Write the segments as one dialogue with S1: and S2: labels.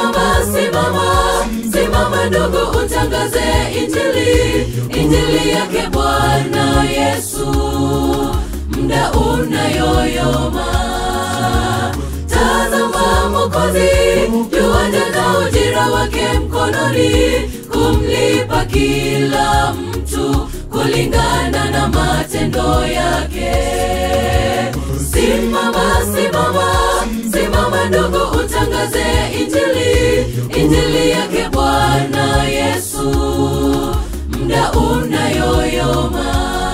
S1: Simama, simama, simama ndugu, utangaze injili, injili yake Bwana Yesu. Muda unayoyoma, tazama Mwokozi yuaja na ujira wake mkononi, kumlipa kila mtu kulingana na matendo yake. Simama, simama, simama ndugu, utangaze injili, injili yake Bwana Yesu. Muda unayoyoma,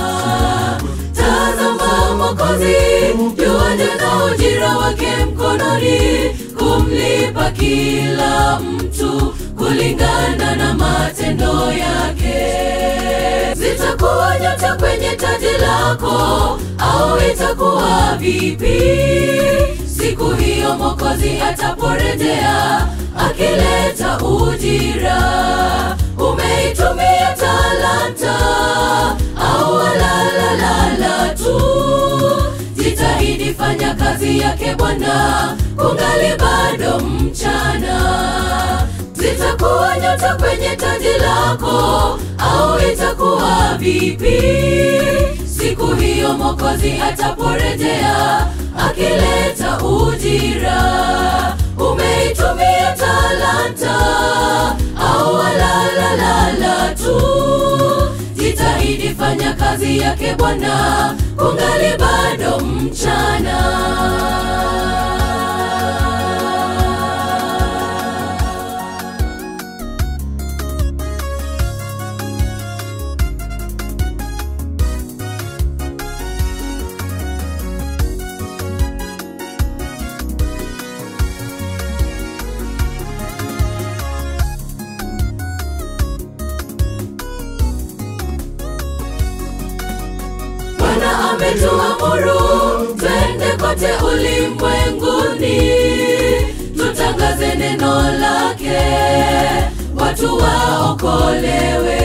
S1: tazama Mwokozi yuaja na ujira wake mkononi, kumlipa kila mtu kulingana na matendo yake. Zitakuwa nyota kwenye taji lako au itakuwa vipi? Siku hiyo Mwokozi ataporejea akileta ujira. Umeitumia talanta au walalalala tu? Jitahidi, fanya kazi yake Bwana, kungali bado mchana. Zitakuwa nyota kwenye taji lako au itakuwa vipi? Siku hiyo Mwokozi ataporejea akileta ujira. Umeitumia talanta au walalalala tu? Jitahidi, fanya kazi yake Bwana, kungali bado mchana. Bwana ametuamuru twende kote ulimwenguni, tutangaze neno lake, watu waokolewe.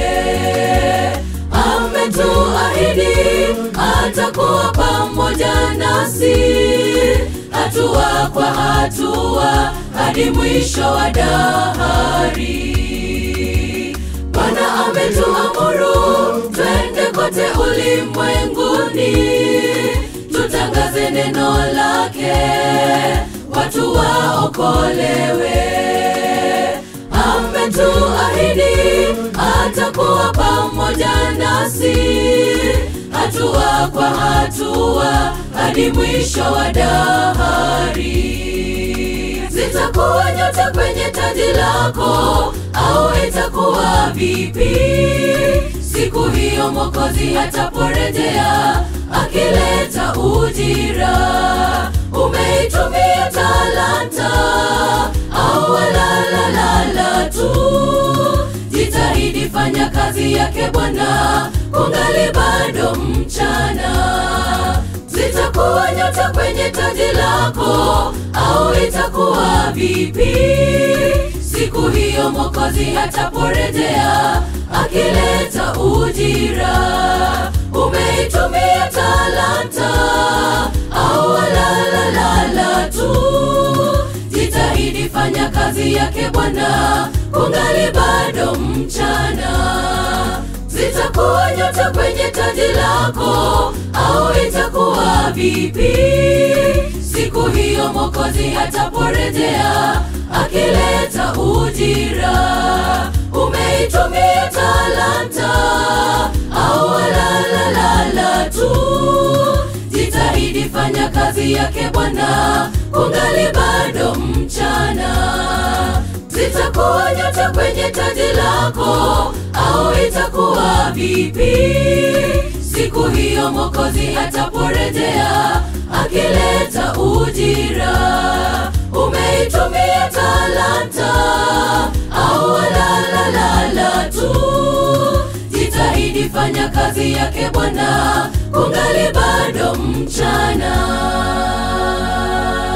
S1: Ametuahidi atakuwa pamoja nasi, hatua kwa hatua, hadi mwisho wa dahari. Bwana ametuamuru twende kote ulimwenguni, tutangaze neno lake, watu waokolewe. Ametuahidi atakuwa pamoja nasi, hatua kwa hatua, hadi mwisho wa dahari. Zitakuwa nyota kwenye taji lako au itakuwa vipi? Siku hiyo Mwokozi ataporejea akileta ujira. Umeitumia talanta au walalalala tu? Jitahidi, fanya kazi yake Bwana, kungali bado mchana. Zitakuwa nyota kwenye taji lako au itakuwa vipi? Siku hiyo Mwokozi ataporejea akileta ujira. Umeitumia talanta au walalalala tu? Jitahidi, fanya kazi yake Bwana, kungali bado mchana. Zitakuwa nyota kwenye taji lako au itakuwa vipi? Siku hiyo Mwokozi ataporejea akileta ujira. Umeitumia talanta au walalalala tu? Jitahidi, fanya kazi yake Bwana, kungali bado mchana. Zitakuwa nyota kwenye taji lako au itakuwa vipi? Siku hiyo Mwokozi ataporejea akileta ujira. Umeitumia talanta au walalalala tu? Jitahidi, fanya kazi yake Bwana, kungali bado mchana.